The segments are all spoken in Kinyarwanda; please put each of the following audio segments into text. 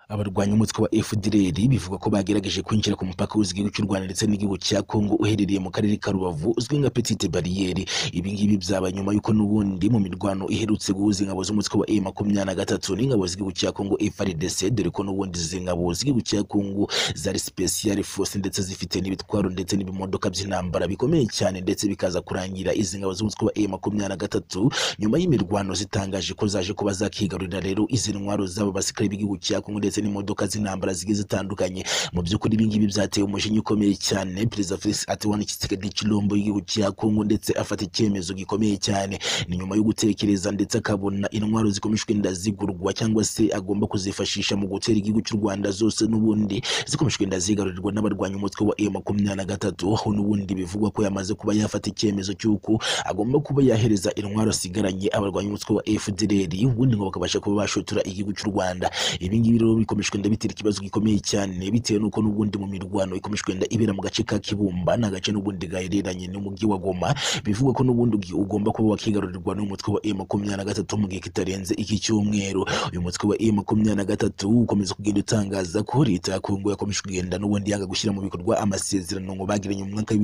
Abarwanya umutwe wa FDLR bivugwa ko bagerageje kwinjira ku mupaka w'igihugu cy'u Rwanda ndetse n'igihugu cya Kongo uherereye mu karere ka Rubavu uzwi nka Petite Barriere. Ibi ngibi byaba nyuma y'uko n'ubundi mu mirwano iherutse guhuza ingabo z'umutwe wa M23 n'ingabo z'igihugu cya Kongo FARDC dore ko n'ubundi izi ngabo z'igihugu cya Kongo zari Special Force ndetse zifite n'ibitwaro ndetse n'ibimodoka by'intambara bikomeye cyane ndetse bikaza kurangira izi ngabo z'umutwe wa M23 nyuma y'imirwano zitangaje ko zaje kuba zakigarurira rero izi ntwaro z'abo basirikare b'igihugu cya Kongo ndetse n'imodoka z'intambara zigiye zitandukanye mu by'ukuri ibi ngibi byateye umujinya ukomeye cyane perezida Felix Antoine Tshisekedi Tshilombo w'igihugu cya Kongo ndetse afata icyemezo gikomeye cyane ni nyuma yo gutekereza ndetse akabona intwaro zikomejwe inda zigurwa cyangwa se agomba kuzifashisha mu gutera igihugu cy'u Rwanda zose n'ubundi zikomejwe inda zigarurirwa n'abarwanya umutwe wa M23 aho n'ubundi bivugwa ko yamaze kuba yafata icyemezo cy'uko agomba kuba yahereza intwaro asigaranye abarwanya umutwe wa FDLR ubundi ngo bakabasha kuba bashotora igihugu cy'u Rwanda ibi ngibi rero bikomejwe wenda bitera ikibazo gikomeye cyane bitewe n'uko n'ubundi mu mirwano ikomejwe wenda ibera mu gace ka Kibumba ni agace n'ubundi gahereranye n'umujyi wa Goma bivugwa ko n'ubundi ugomba kuba wakigarurirwa n'umutwe wa M23 mu gihe kitarenze iki cyumweru uyu mutwe wa M23 ukomeza kugenda utangaza ko leta ya Kongo yakomeje kugenda n'ubundi yanga gushyira mu bikorwa amasezerano ngo bagiranye mu mwaka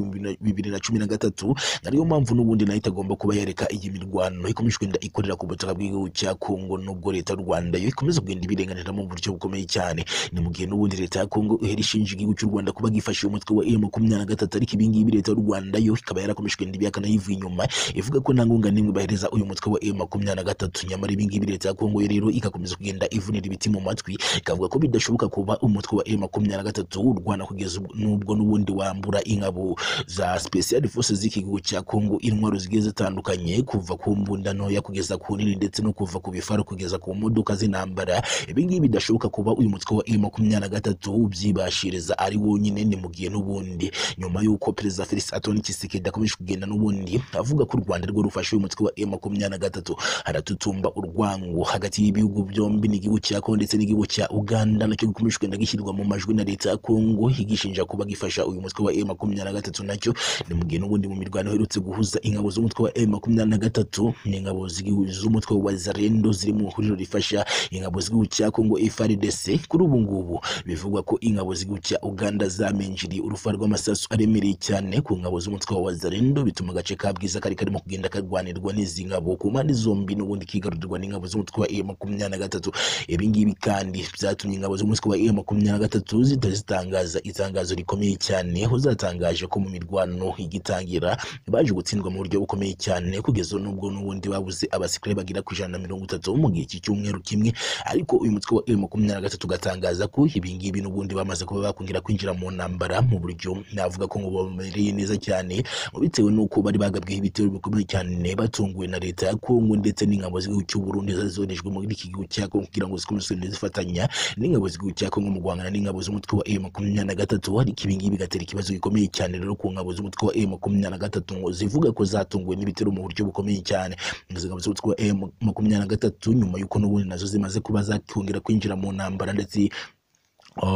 bibiri na cumi na gatatu ariyo mpamvu n'ubundi nayo itagomba kuba yareka iyi mirwano ikomeje kugenda ikorera ku butaka bw'igihugu cya Kongo nubwo leta y'u Rwanda yo ikomeza kugenda ibirenganira mu buryo bukomeye cyane ni mu gihe n'ubundi leta ya Kongo ihera ishinja igihugu cy'u Rwanda kuba gifashe umutwe wa M23 ariko ibi ngibi leta y'u Rwanda yo ikaba yarakomeje kugenda ibihakana yivuye inyuma ivuga ko nta nkunga n'imwe bahereza uyu mutwe wa M23 nyamara ibi ngibi leta ya Kongo yo rero igakomeza kugenda ivunira ibiti mu matwi ikavuga ko bidashoboka kuba umutwe wa M23 w'u Rwanda kugeza n'ubwo n'ubundi wambura ingabo za Special Forces z'iki gihugu cya Kongo intwaro zigiye zitandukanye kuva ku mbunda ntoya kugeza ku nini ndetse no kuva ku bifaro kugeza ku modoka z'intambara ibi ngibi bidashoboka kuba uyu mutwe wa M23 ubyibashiriza ari wonyine ni mu gihe n'ubundi nyuma y'uko Perezida Felix Antoine Tshisekedi akomeje kugenda n'ubundi avuga ko u Rwanda rwo rufashe uyu mutwe wa M23 haratutumba urwango hagati y'ibihugu byombi n'igihugu cya Kongo ndetse n'igihugu cya Uganda nacyo gikomeje kugenda gishyirwa mu majwi na leta ya Kongo igishinja kuba gifasha uyu mutwe wa M23 nacyo ni mu gihe n'ubundi mu mirwano iherutse guhuza ingabo z'umutwe wa M23 n'ingabo z'umutwe wa Zarendo ziri mu ihuriro rifasha ingabo z'igihugu cya Kongo FARDC kuri ubu ngubu bivugwa ko ingabo z'igihugu cya Uganda zamenjiriye urufa rw'amasasu aremereye cyane ku ngabo z'umutwe wa Zarendo bituma agace ka Bwiza kari karimo kugenda karwanirwa n'izi ngabo ku mpande zombi n'ubundi kigarurirwa n'ingabo z'umutwe wa M23 ibi ngibi kandi byatumye ingabo z'umutwe wa M23 zitari zitangaza itangazo rikomeye cyane aho zatangaje ko mu mirwano igitangira baje gutsindwa mu buryo bukomeye cyane kugeza n'ubwo n'ubundi babuze abasirikare bagira ku ijana na mirongo itatu mu gihe cy'icyumweru kimwe ariko uyu mutwe wa M23 ugatangaza ko ibi ngibi n'ubundi bamaze kuba bakongera kwinjira mu ntambara mu buryo navuga ko ngo bamereye neza cyane ngo bitewe n'uko bari bagabweho ibitero bikomeye cyane batunguwe na leta ya Kongo ndetse n'ingabo z'igihugu cy'u Burundi zazonejwe muri iki gihugu cya Kongo kugira ngo zikomeze kugenda zifatanya n'ingabo z'igihugu cya Kongo mu guhangana n'ingabo z'umutwe wa M23 ariko ibi ngibi bigatera ikibazo gikomeye cyane rero ku ngabo z'umutwe wa M23 ngo zivuga ko zatunguwe n'ibitero mu buryo bukomeye cyane izi ngabo z'umutwe wa M23 nyuma y'uko n'ubundi nazo zimaze kuba zakongera kwinjira mu ntambara ndetse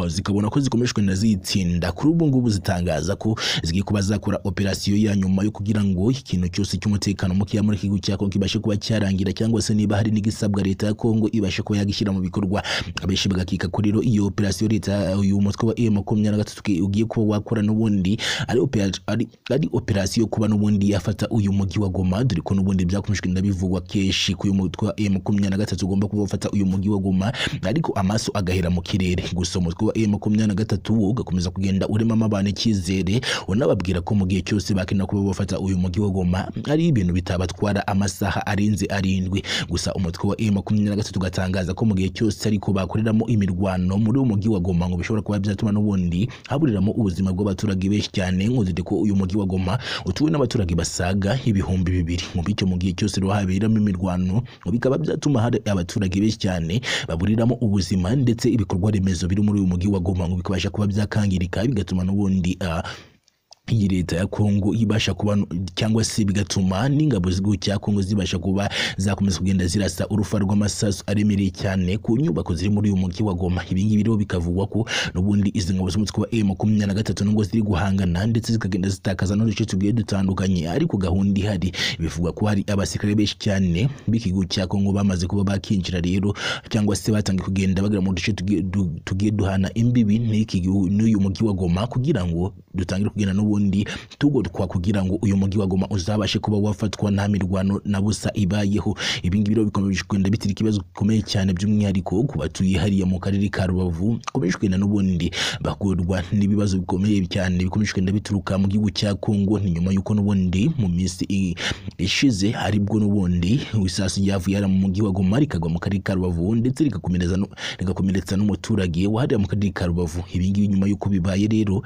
zikabona ko zikomeshwe na zitsinda kuri ubu ngubu zitangaza ko zigiye kuba zakora operasiyo ya nyuma yo kugira ngo ikintu cyose cy'umutekano mukeya muri iki gihugu cya Kongo kibashe kuba cyarangira cyangwa se niba hari n'igisabwa leta ya Kongo ibashe kuba yagishyira mu bikorwa abenshi bagakika ko rero iyo operasiyo leta uyu mutwe wa M makumyabiri na gatatu ugiye kuba wakora n'ubundi ari ari operasiyo kuba n'ubundi yafata uyu mujyi wa Goma dore ko n'ubundi byakomejwe ndabivugwa kenshi ko uyu mutwe wa M makumyabiri na gatatu ugomba kuba wafata uyu mujyi wa Goma ariko amaso agahera mu kirere gusoma umutwe wa M makumyabiri na gatatu ugakomeza kugenda uremamo abantu icyizere unababwira ko mu gihe cyose bakenera kuba bafata uyu mujyi wa Goma ari ibintu bitabatwara amasaha arenze arindwi gusa umutwe wa M makumyabiri na gatatu ugatangaza ko mu gihe cyose ariko bakoreramo imirwano muri uwo mujyi wa Goma ngo bishobora kuba byatuma n'ubundi haburiramo ubuzima bw'abaturage benshi cyane ngo zide ko uyu mujyi wa Goma utuwe n'abaturage basaga ibihumbi bibiri mu bityo mu gihe cyose rero haberamo imirwano ngo bikaba byatuma hari abaturage benshi cyane baburiramo ubuzima ndetse ibikorwa remezo biri muri uyu mujyi wa Goma ngo bikabasha kuba byakangirika bigatuma n'ubundi uh, iyi leta ya Kongo ibasha kuba cyangwa se bigatuma n'ingabo z'igihugu cya Kongo zibasha kuba zakomeza kugenda zirasa urufa rw'amasasu aremereye cyane ku nyubako ziri muri uyu mujyi wa Goma ibi ngibi rero bikavugwa ko n'ubundi izi ngabo z'umutwe wa M23 nubwo ziri guhangana ndetse zikagenda zitakaza n'uduce tugiye dutandukanye ariko gahunda ihari bivugwa ko hari abasirikare benshi cyane b'ikigo cya Kongo bamaze kuba bakinjira rero cyangwa se batangiye kugenda bagera mu duce tugiye du- tugiye duhana imbibi n'iki gihu- n'uyu mujyi wa Goma kugira ngo dutangire kugenda n'ubu ubundi tugotwa kugira ngo uyu mujyi wa Goma uzabashe kuba wafatwa nta mirwano na busa ibayeho ibi ngibi rero bikomeje kugenda bitira ikibazo gikomeye cyane by'umwihariko ku batuye hariya mu karere ka Rubavu bakomeje kugenda n'ubundi bakurwa n'ibibazo bikomeye cyane bikomeje kugenda bituruka mu gihugu cya Kongo ni nyuma y'uko n'ubundi mu minsi i- ishize haribwo n'ubundi isasu ryavuye hariya mu mujyi wa Goma rikagwa mu karere ka Rubavu ndetse rigakomereza no- rigakomeretsa n'umuturage wa hariya mu karere ka Rubavu ibi ngibi nyuma y'uko bibaye rero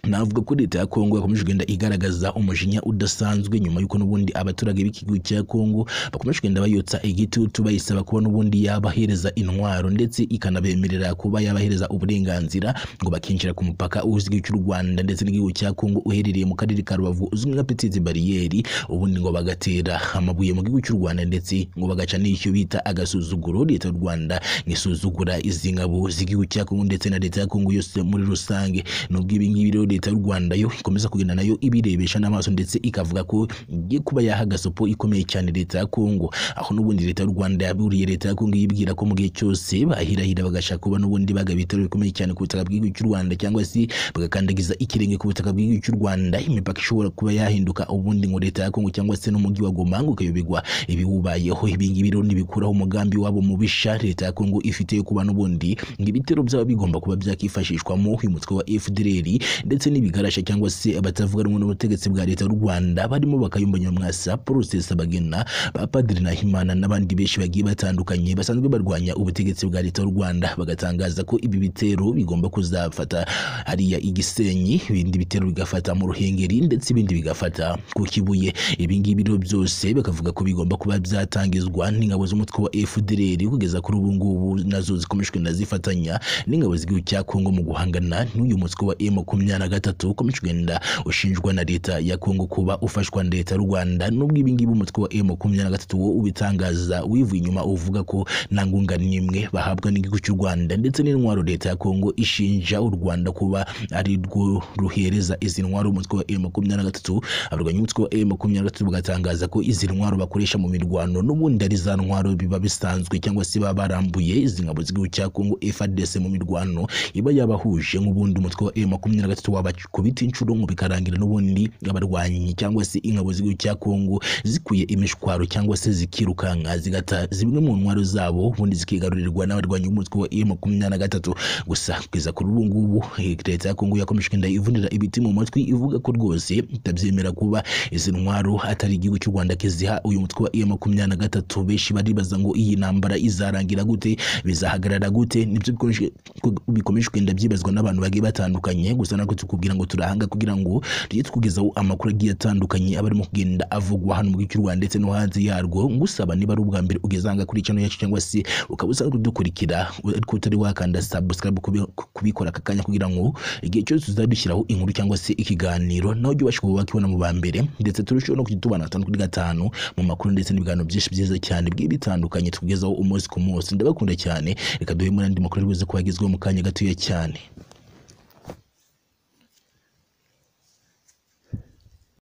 navuga ko leta ya Kongo yakomeje kugenda igaragaza umujinya udasanzwe nyuma y'uko n'ubundi abaturage b'ikigo cya Kongo bakomeje kugenda bayotsa igitutu bayisaba kuba n'ubundi yabahereza intwaro ndetse ikanabemerera kuba yabahereza uburenganzira ngo bakinjira ku mupaka uzwi cy'u Rwanda ndetse n'igihugu cya Kongo uherereye mu karere ka Rubavu uzwi nka Petite Barriere ubundi ngo bagatera amabuye mu gihugu cy'u Rwanda ndetse ngo bagaca n'icyo bita agasuzuguro leta y'u Rwanda ngisuzugura izi ngabo z'igihugu cya Kongo ndetse na leta ya Kongo yose muri rusange nubwo ibi ngibi rero leta y'u Rwanda yo ikomeza kugenda nayo ibirebesha n'amaso ndetse ikavuga ko igiye kuba yahaga sopo ikomeye cyane leta ya Kongo aho n'ubundi leta y'u Rwanda yaburiye leta ya Kongo yibwira ko mu gihe cyose bahirahira bagashaka kuba n'ubundi bagaba ibitero bikomeye cyane ku butaka bw'igihugu cy'u Rwanda cyangwa se bagakandagiza ikirenge ku butaka bw'igihugu cy'u Rwanda imipaka ishobora kuba yahinduka ubundi ngo leta ya Kongo cyangwa se n'umujyi wa Goma ngo ukayobegwa ibiwubayeho ibi ngibi rero ntibikuraho umugambi wabo mubisha leta ya Kongo ifite yo kuba n'ubundi ngo ibitero byaba bigomba kuba byakifashishwamo uyu mutwe wa FDLR ndetse n'ibigarasha cyangwa se abatavuga rumwe n'ubutegetsi bwa leta y'u Rwanda barimo bakayumba nyamwasa Paul Rusesabagina ba Padiri Nahimana n'abandi benshi bagiye batandukanye basanzwe barwanya ubutegetsi bwa leta y'u Rwanda bagatangaza ko ibi bitero bigomba kuzafata hariya i Gisenyi ibindi bitero bigafata mu Ruhengeri ndetse ibindi bigafata ku Kibuye ibi ngibi rero byose bakavuga ko bigomba kuba byatangizwa n'ingabo z'umutwe wa FDLR kugeza kuri ubu ngubu nazo zikomeje kugenda zifatanya n'ingabo z'igihugu cya Kongo mu guhangana n'uyu mutwe wa M makumyabiri na gatatu ukomeje kugenda ushinjwa na leta ya Kongo kuba ufashwa na leta y'u Rwanda nubwo ibi ngibi umutwe wa M makumyabiri na gatatu wo ubitangaza wivuye inyuma uvuga ko nta ngunga n'imwe bahabwa n'igihugu cy'u Rwanda ndetse n'intwaro leta ya Kongo ishinja u Rwanda kuba ari rwo ruhereza izi ntwaro umutwe wa M makumyabiri na gatatu abarwanya umutwe wa M makumyabiri na gatatu bagatangaza ko izi ntwaro bakoresha mu mirwano n'ubundi ari za ntwaro biba bisanzwe cyangwa se baba barambuye izi ngabo z'igihugu cya Kongo FARDC mu mirwano iba yabahuje nk'ubundi umutwe wa M23 wabakubita inshuro ngo bikarangira n'ubundi abarwanyi cyangwa se ingabo z'igihugu cya Kongo zikuye imishwaro cyangwa se zikirukanka zigata zimwe mu ntwaro zabo ubundi zikigarurirwa n'abarwanyi b'umutwe wa M23 gusa kugeza kuri ubu ngubu eh, leta ya Kongo yakomeje kugenda ivunira ibiti mu matwi ivuga ko rwose itabyemera kuba izi ntwaro atari igihugu cy'u Rwanda kiziha uyu mutwe wa M23 benshi baribaza ngo iyi ntambara izarangira gute bizahagarara gute nibyo bikomeje ku- bikomeje kugenda byibazwa n'abantu bagiye batandukanye gusa nako tukubwira ngo turahanga kugira ngo tujye tukugezaho amakuru agiye atandukanye aba arimo kugenda avugwa hano mu gihugu cy'u Rwanda ndetse no hanze yarwo ngusaba niba ari ubwa mbere ugeze aha kuri channel yacu cyangwa se ukaba usanzwe udukurikira ariko utari wakanda subscribe kubi- kubikora aka kanya kugira ngo igihe cyose tuzadushyiraho inkuru cyangwa se ikiganiro nawe ujye ubasha kuba wakibona mu ba mbere ndetse turusheho no kujya tubana gatanu kuri gatanu mu makuru ndetse n'ibiganiro byinshi byiza cyane bigiye bitandukanye tukugezaho umunsi ku munsi ndabakunda cyane reka duhe muri andi makuru ari buze kuba agezweho mu kanya gatoya cyane